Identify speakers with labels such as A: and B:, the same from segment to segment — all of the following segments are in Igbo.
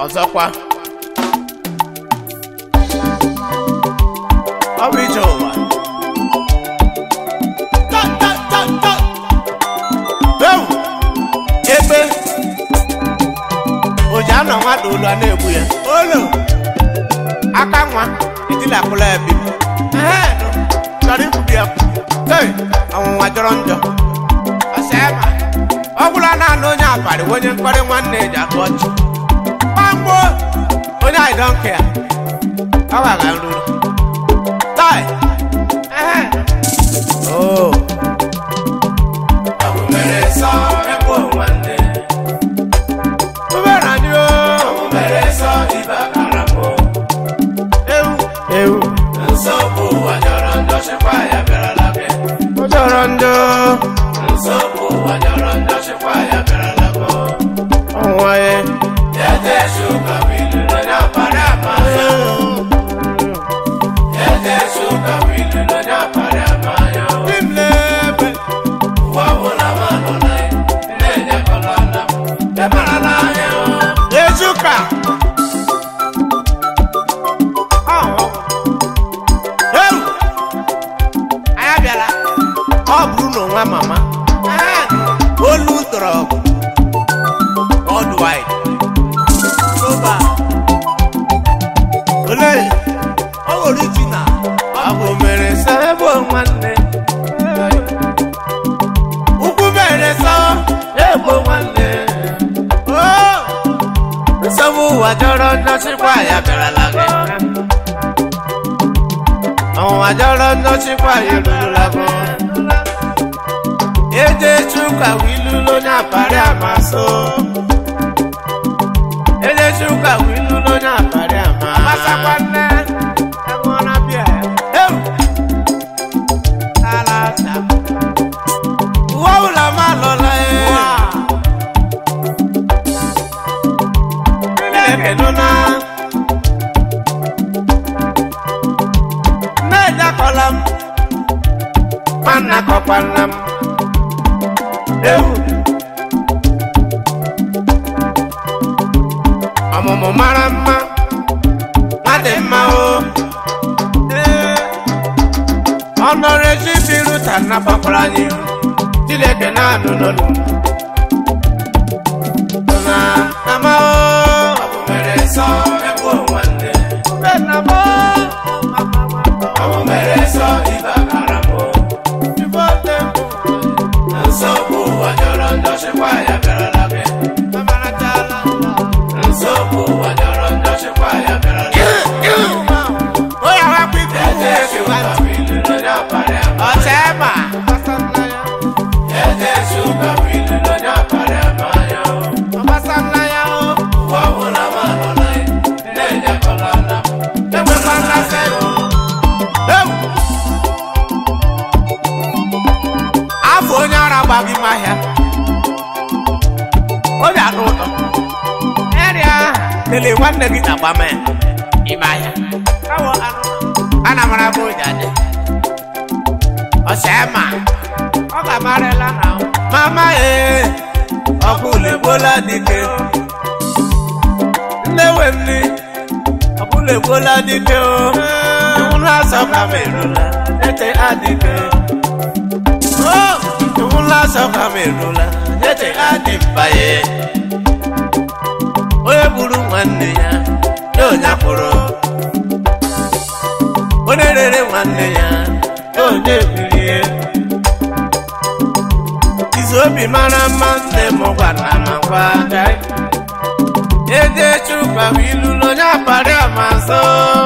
A: ọzọkwa ọ bụ ije ụwa Ta, ta, ta, ta. Ewu! egbe oji anọ mmadụ ụlọ na-egbu ya olo aka nwa itilakwụla ya bi chọrọ ikwubi ya Hey, ọnwụnwa jọrọ njọ ọsịama ọ gwụla naanị onye abalị onye mkparị nwanne eji atụ ọchị gbamgbo onye anyị dọnke ya ọ ghaga nruru tai ehe oo obere anyị o ewu ewu ọ jọrọ njọ ọnwa ya Imlebe. Ezuka. Ọhụ. Ewu. Anyị abịala. Ọ bụrụ na onwe mama. Olu tọrọ ọgụ. Worldwide. Soba. Olee. Ọ original. Ọ bụ mere sọ ebe nwanne. Ukwu mere sọ ebe nwanne. Oh! nsogbu ụwa jọrọ nnọchikwa ya bịarala gị ọnwụnwa jọrọ nnọchikwa ya erurula gị eje chuka wilulo onye aparị amasị eje chuka wilulo onye aparị ama amasakwa nne enwụọna bịa ewu ala asa uwe ụlọ ma lọla ya Ekenuna. Nneja kọla m. Nwanna kọkwanna m. Ewu. Ọmụmụ mara mma. Nwa dị mma o. Ee. Ọnọrọ ezi biru ta nnabakwara anyị. Chineke na-anụ n'olu. Na ama o. afọ onye ara gbaghị m ahịa obi anụ ụtọ erịa lele nwanne gị na gbama ya ime ahịa Kawo anụ ụtọ. ana mara bụ ụja dị ọsịa ọ ga-amarịla na mama ee ọkụ legbola dike nne we m ni ọkụ legbola dike o iwu na-asọ ka m erula ete adịke Oh, iwu na-asọ ka m erula ete adị mbaye onye gburu nwanne ya ya onye kwụrụ onye rere nwanne ya ya onye birie izu obi mara mma nne m gwara m gwa ede chukwa bụ ilu n'onye akpara amasọ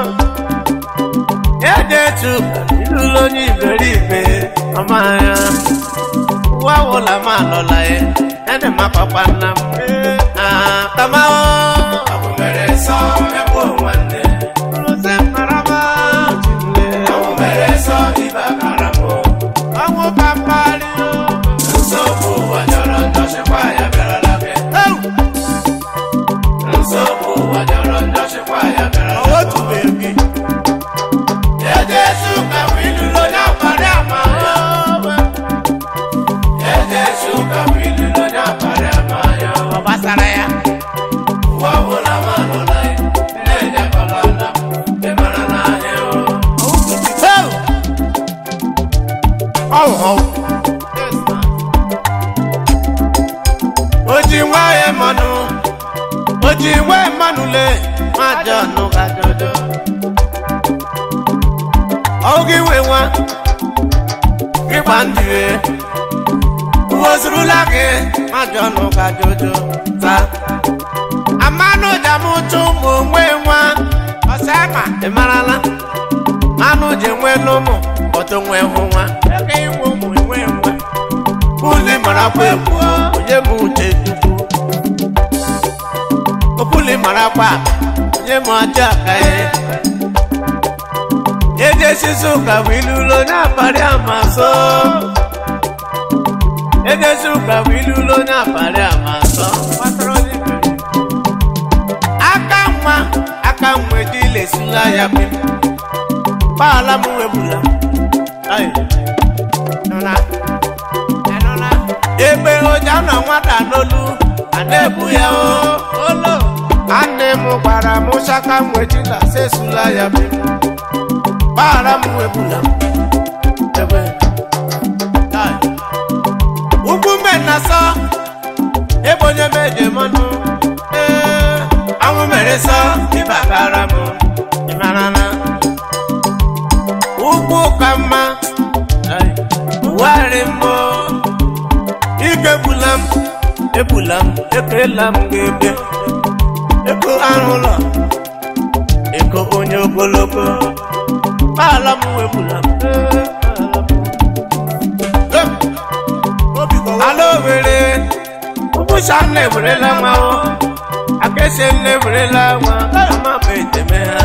A: ede chukwa bụ ilu n'onye iberibe ọma ya ụwa wụla m alọla ya ede m apapa nna m Ah, kama ọ bụ mere sọ ekwu nwanne Rose marama ọnwụ papari otu bebi ọ gbasara ya ọhụụ oji nwa ya mmanụ oji nwa mmanụ le ma jọnụ ka dodo oge nwe nwa ịgba ndị uwozurula gị ma jọnụ ka dodo taa amanụ jamụtụ ụmụ nwe nwa ọsama ị marala anụ ji nwe n'ụmụ ọtụ nwe hụ nwa ebe inwe ụmụ nwe nwa buli marakwa ekwu onye m uche chukwu obuli marakwa onye m ọjọọ ka ya ejesizi ụka bụ ilulo na-akparị amasọ ejesi ụka bụ ilulo na-akparị amasọ gbasara onye mere aka nwa aka nwa ejile esula ya bụ gbaala m webula Ayi. Nụla. Anụla. egbe ụja na nwata n'olu a na-ebu ya o olo anne m gwara m chaka m wejila sesula ya bụ gbaghara m webula egbe Ayi. ugwu mbe na sọ ebe onye m eje mmanụ ee anwụ mere sọ ịbakara m ịmarana ugwu ka mma wari mbọ ike egbula m egbula m ekela m ga-ebe ego arụ ụlọ ego onye ogologo ala m egbula m ala owere ụbụcha nna ewerela nwa o akesi nna ewerela nwa ama bụ eteme ha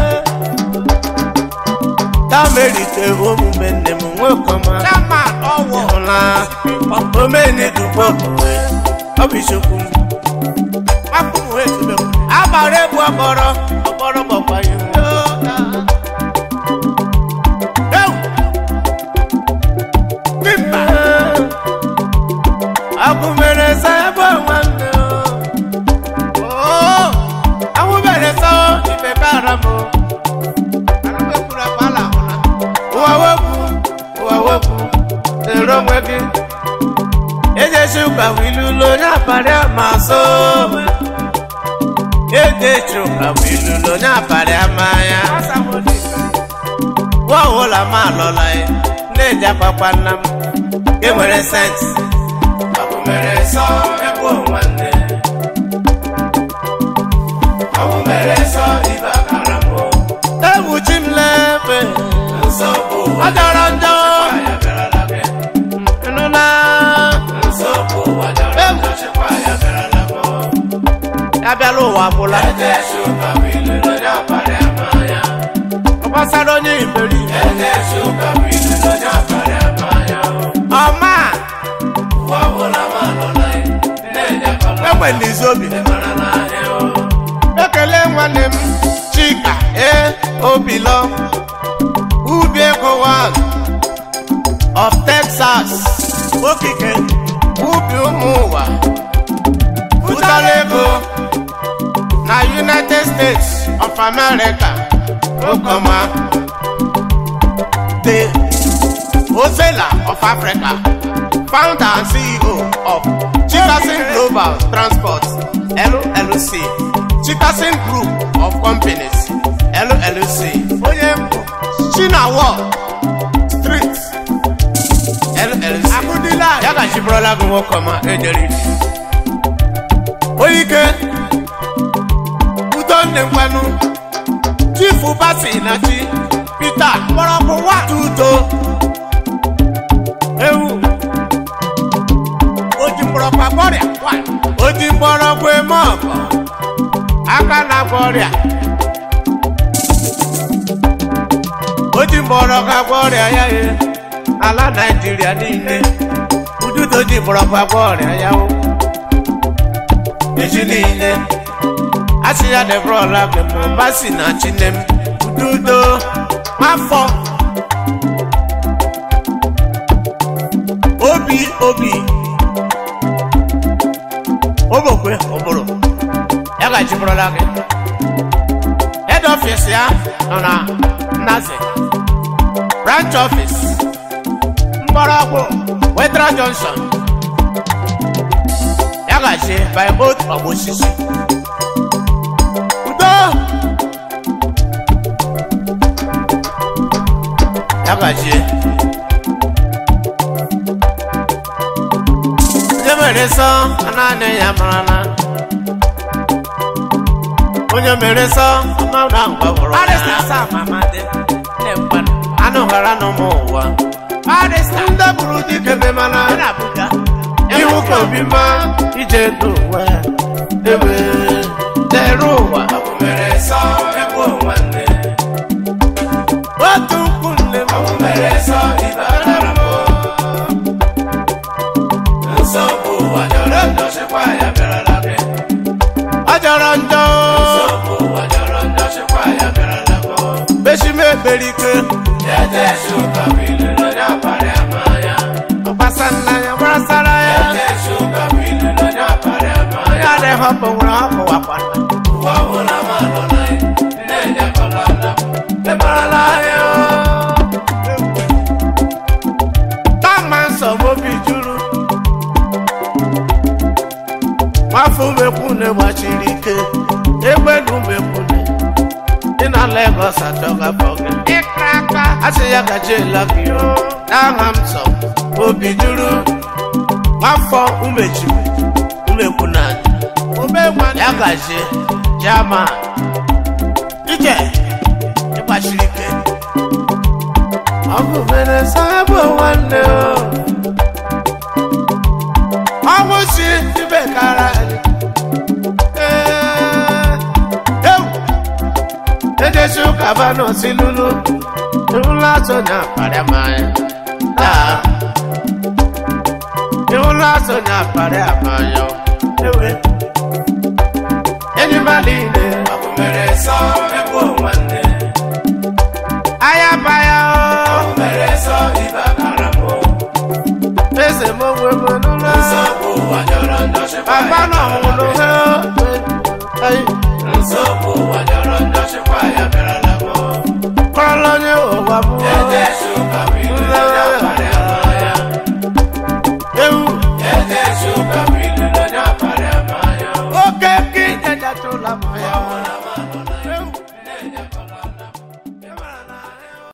A: tamerite omume nne m nwekọma hụla omenedugbo ọ bụ isiokwu m agbara egbu ọkpọrọ ọkpọrọ gbọkwanye abụ mere sa ebe nwanne awụ mere sa ibe bara m ụwa wepụ ụwa wepụ zere onwe gị ejesi ụka bụ ilu ụlọ onye abalị ama so ejechi ụka bụ ilu ụlọ onye abalị ama ya nwa ọhụla m alọla ya na-eji akwakwa nna m e nwere sensị ọ bụ mere sọ egbu nwanne ọ bụ mere sọ ibe akara m egbuchi m lefe ọ jọrọ njọ nụna ya bịala ụwa bụla ọ gbasara onye iberi ọma enwere izu obi ekele nwanne m chika e obilo ubi ego one of texas okike ubi ụmụ ụwa pụtara ego na united states of america okoma the ozela of africa founder and ceo of chikasin global transport llc chikasin group of companies llc onye mbụ chinawo street llc abudila ya ka chiburola gị nwoke ọma ejere ije oyike udo nne ngwanụ chifu basi na chi peter mgbọrọgwụ wa tuto ewu oji mgbọrọgwụ agwọ ọrịa wa oji mgbọrọgwụ eme ọgọ aka na-agwọ ọrịa oji mgbọrọgwụ agwọ ọrịa ya ye ala naijiria niile ududo ji mgbọrọgwụ agwọ ọrịa ya o echi niile asị ya debrọla gị ma basi na chine m ududo afọ obi obi obokwe ụbụrụ ya gajiburọla gị head office ya nọ na nnaze branch office mgbọrọgwụ wetra johnson ya gachi by both ọgbụ osisi udo ya gachi onye mere nsọ anaghị ya marala onye mere nsọ ama na ngwagwụrụ anụ ghara n'ụmụ ụwa ndị bụrụ dike memana ihu ka obi ma ije ndụ ụwa ebe dere ụwa otu ukwu nne m ọ jọrọ njọ beshime ekpere ike ọgbasa nna ya gbasara ya ya adịghị hapụ nwere hapụ wakwana Tama nsogbu obi juru nwafọ umekwune gbachiri ike egbe na umekwune dị na Lagos achọgafọ gị ịkra aka asị ya gaje lagi n'aha m sọ obi juru nwafọ umechi umekwune anyị ya gaje jama ije ịgbachiri ike ọ bụ mere sabụ nwanne o ọnwụ si ibe kara anyị Ee, ewu ejesi ụka banụ si lulu ịhụla atụ na akparịa mmanya taa ịhụla atụ na akparịa mmanya ewe enyi mmadụ ile aya baya o eze m onwe m n'ụlọ baba na ọhụrụ ha kọrọla onye ụwa bụ nle